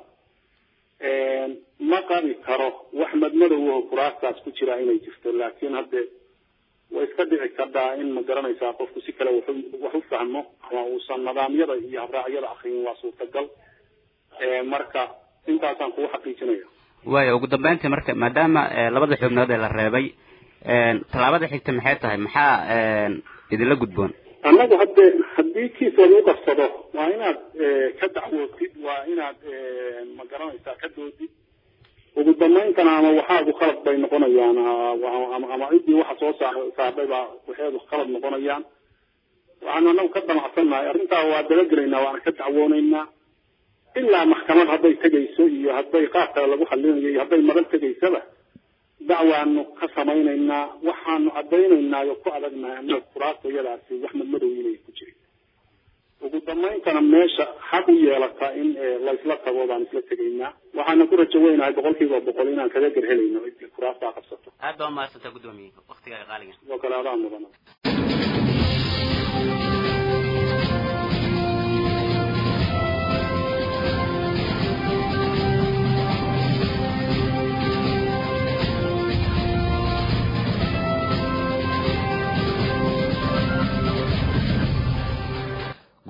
Speaker 3: ma qabi karo wax madmadow oo kuraastaas ku jira inay jirto laakiin hadde way iska dhici kartaa in ma garanaysaa qofku si kale wax wax u fahmo ama uusan nidaamyada iyo habraacyada akriyin waa suurtagal marka intaasaan kugu xaqiijinaya
Speaker 1: waaya ugu dambeyntii marka maadaama labada xubnood ee la reebay tallaabada xigta maxay tahay maxaa idinla gudboon
Speaker 3: annagu hadde haddii kiisood u qabsado waa inaad ka dacwootid waa inaad ma garanaysaa ka doodid ugu dambayntana ama waxaagu khalad bay noqonayaan ama ama ciddii waxa soo saar saardhay baa waxeedu khalad noqonayaan waxaanu annagu ka damacsannahay arrintaa waa dabagelaynaa waana ka dacwoonaynaa ilaa maxkamad hadday tegayso iyo hadday qaab kale lagu xalinayo iyo hadday madan tegaysaba dacwaanu ka samaynaynaa waxaanu caddaynaynaa oo ku adagnahay annaga kuraasta iyadaasi wax madmadow inay ku jirin ugu dambayntana meesha xaq u yeelata in laysla tago baan isla tegaynaa waxaana ku rajo weynahay boqol kiiba boqol inaan kaga gerhelayno ciddii kuraastaa qabsato
Speaker 1: aad baa umahadsantaa guddoomiye waktigaaga qaaliga
Speaker 3: oo kale adaa mudan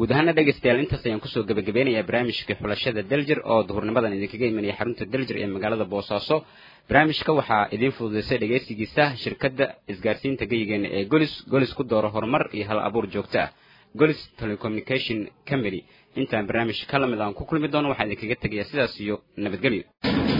Speaker 1: guud ahaana dhegaystayaal intaas ayaan kusoo gebagabeynayaa barnaamijka xulashada daljir oo duhurnimadan idinkaga imanaya xarunta daljir ee magaalada boosaaso barnaamijka waxaa idiin fududaysay dhegaysigiisa shirkadda isgaarsiinta geyigeena ee golis golis ku dooro horumar iyo hal abuur joogto ah golis telecommunication company intaan barnaamij ka lamid aan ku kulmi doono waxaan idinkaga tegayaa sidaas iyo nabadgelyo